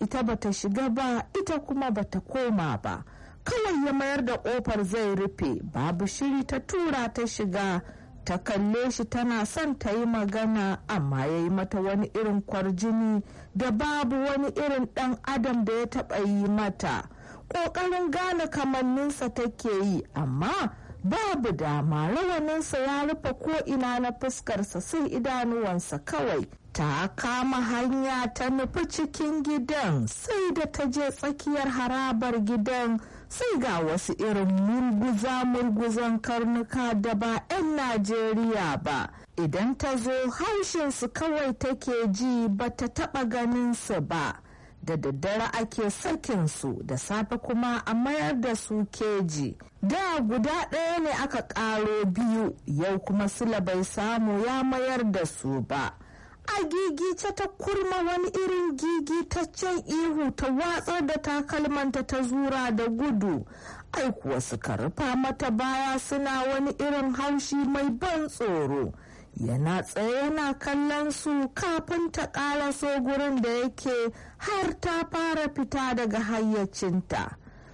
ita bata shiga ba ita kuma bata koma ba kawai ya mayar da ƙofar zai rufe babu shiri ta tura ta shiga ta kalle shi tana son ta yi magana amma ya yi mata wani irin kwarjini da babu wani irin ɗan adam da ya taɓa yi mata ƙoƙarin gane kamanninsa take yi amma babu dama rawaninsa ya rufe ko'ina na fuskarsa sai idanuwansa kawai ta kama hanya ta nufi cikin gidan sai da ta je tsakiyar harabar gidan sai ga wasu irin murguza-murguzan karnuka da ba 'yan najeriya ba idan ta zo haushinsu kawai take ji ba ta taɓa ganinsu ba da daddare ake sakinsu da safe kuma a mayar da su keji da guda ɗaya ne aka ƙaro biyu yau kuma sila bai samu ya mayar da su ba a gigice ta kurma wani irin gigitaccen ihu ta watsar da takalmanta ta zura da gudu ai kuwa suka rufa mata baya suna wani irin haushi mai ban tsoro yana tsaye yana kallon su kafin ta ƙaraso gurin da yake har ta fara fita daga hayyacinta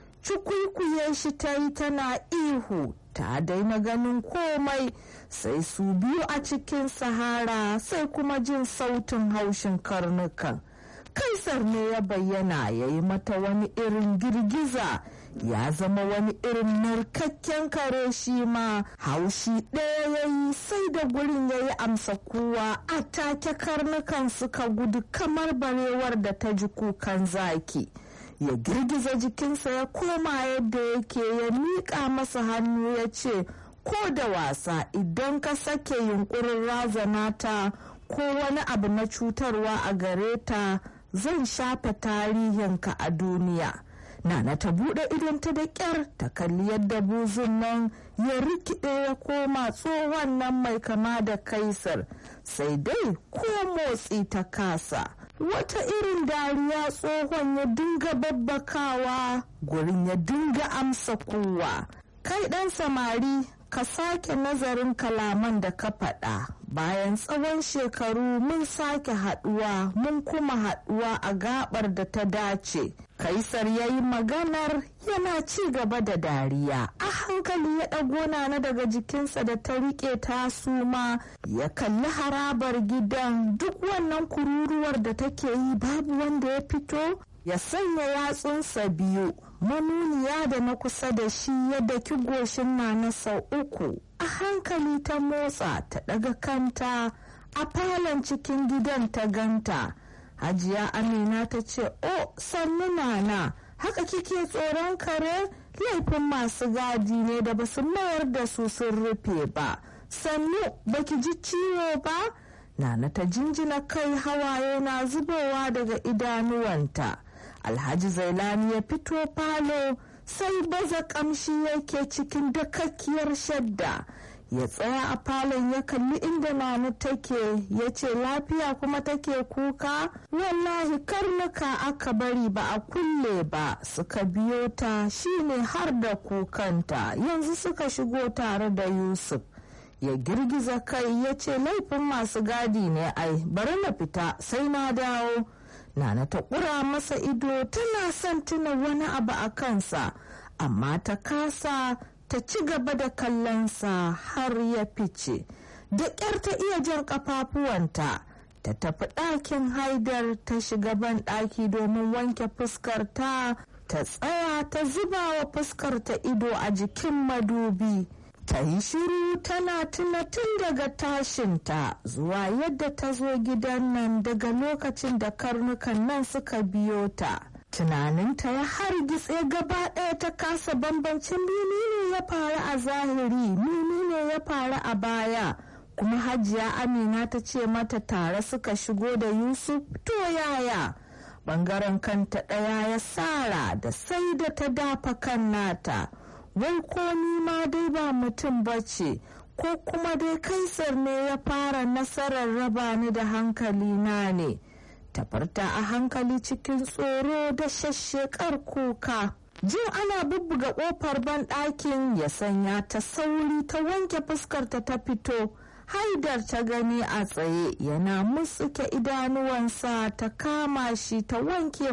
cukwikuye shi ta yi tana ihu ta daina ganin komai sai su biyu a cikin sahara sai kuma jin sautin haushin karnukan kaisar ne ya bayyana ya yi mata wani irin girgiza ya zama wani irin narkakken kare shi ma haushi ɗaya ya yi sai da gurin ya yi amsa kuwa a take karnukan suka gudu kamar barewar da ta ji kukan zaki ya girgiza jikinsa ya koma yadda yake ya miƙa masa hannu ya ce ko da wasa idan ka sake yunkurin razana ta ko wani abu na cutarwa a gare ta zan shafe tarihinka a duniya nana ta buɗe idonta da ƙyar ta kalli yadda buzun nan ya rikide ya koma tsohon nan mai kama da kaisar sai dai ko motsi ta kasa wata irin dariya tsohon ya dinga babbakawa gurin ya dinga amsa kowa kai ɗan samari ka sake nazarin kalaman da ka faɗa bayan tsawon shekaru mun sake haɗuwa mun kuma haɗuwa a gabar da ta dace kaisar ya yi maganar yana ci gaba da dariya a hankali ya ɗago na daga jikinsa da ta riƙe ta suma ya kalli harabar gidan duk wannan kururuwar da take yi babu wanda ya fito ya sanya yatsunsa biyu manuniya da na kusa da shi ya daki goshin na na sau uku a hankali ta motsa ta daga kanta a falon cikin gidan ta ganta hajiya amina ta ce o sannu nana haka kike tsoron kare laifin masu gadi ne da basu mayar da su sun rufe ba sannu baki ji ciwo ba nana ta jinjina kai hawaye na zubowa daga idanuwanta alhaji zailani ya fito falo sai baza kamshi yake cikin dakakkiyar shadda ya tsaya a falon ya kalli inda nana take ya ce lafiya kuma take kuka wallahi karnuka aka bari ba a kulle ba suka biyo ta shine har da kukanta yanzu suka shigo tare da yusuf ya girgiza kai ya ce laifin masu gadi ne ai bari na fita sai na dawo Nana ta ƙura masa ido tana son tuna wani abu a kansa, amma ta kasa ta ci gaba da kallonsa har ya fice. Da ƙyar ta iya jan ƙafafuwanta, ta tafi ɗakin haidar ta shiga ban ɗaki domin wanke fuskarta, ta tsaya ta zuba wa fuskarta ido a jikin madubi. ta yi shiru tana tuna tun daga tashinta zuwa yadda ta zo gidan nan daga lokacin da karnukan nan suka biyo ta tunaninta ya hargitse gaba ɗaya ta kasa bambancin menene ya faru a zahiri menene ya faru a baya kuma hajiya amina ta ce mata tare suka shigo da yusuf to yaya bangaren kanta ɗaya ya sara da sai da ta dafa kan nata wai ko ni ma dai ba mutum bace ko kuma dai kaisar ne ya fara nasarar raba ni da hankali na ne tafarta a hankali cikin tsoro da shashshekar kuka jin ana bubbuga kofar banɗakin ya sanya ta sauri ta wanke fuskarta ta fito haidar ta gani a tsaye yana musuke idanuwansa ta kama shi ta wanke